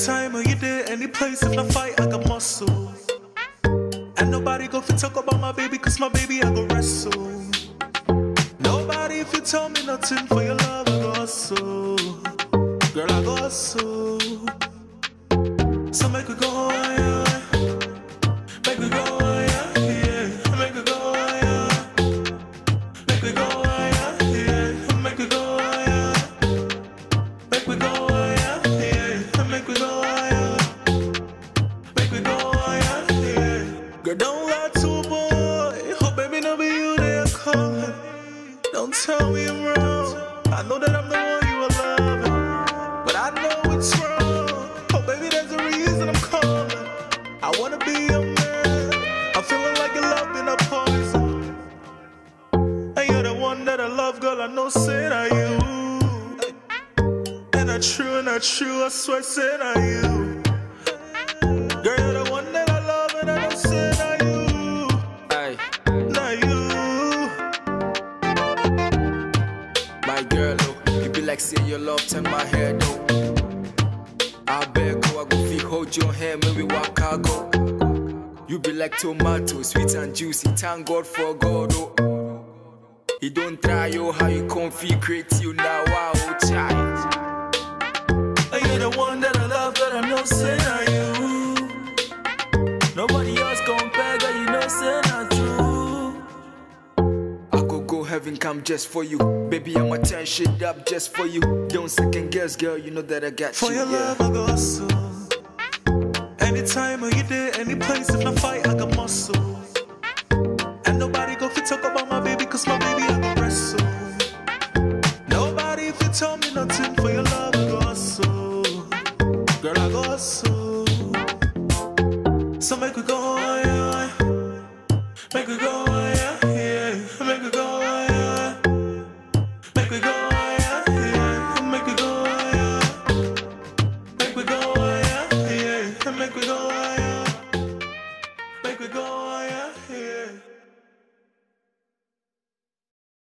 Anytime or you there, any place, if I fight, I got muscle. And nobody go fi talk about my baby, cause my baby I go wrestle. Nobody if you tell me nothing for your love, I go hustle. Girl, I go hustle. So make we go, yeah. Make we go, yeah, yeah. Make we go, yeah. Make we go, yeah, yeah. Make we go, yeah. Make we go, yeah, yeah. Make we go, yeah. Make we go, yeah, yeah. Girl, don't lie to a boy. Oh, baby, no be you they are calling. Don't tell me I'm wrong. I know that I'm the one you are loving, but I know it's wrong. Oh, baby, there's a reason I'm calling. I wanna be your man. I'm feeling like your love been a poison. And you're the one that I love, girl. I know, say that you. And I true, and I true, I swear, say that you. Girl, you're the one that I love, and I know, say that you. Aye, Not you. my girl, oh, you be like say your love turn my head, oh. I beg, go, I go feel hold your hand when we walk, I go. You be like tomato, sweet and juicy, thank God for God, oh. He don't try, oh, how you comfy, create you now, wow, oh, child. And you're the one that I love, that I know, say that you. Nobody else compare, girl, you know, say that true. I could go heaven come just for you. Baby, I'ma turn shit up just for you. Don't second guess, girl, you know that I got For you. your yeah. love, I go hustle. Anytime or you there, any place, if I fight, I got muscle. And nobody go fi talk about my baby, cause my baby I go wrestle. Nobody if you tell me nothing for your love, I go hustle. Girl, I go hustle. So make we go, yeah. Make we go, yeah, yeah. Make we go, yeah. Make we go, yeah, yeah. Make we go, yeah. Make we go, yeah, yeah. Make we go,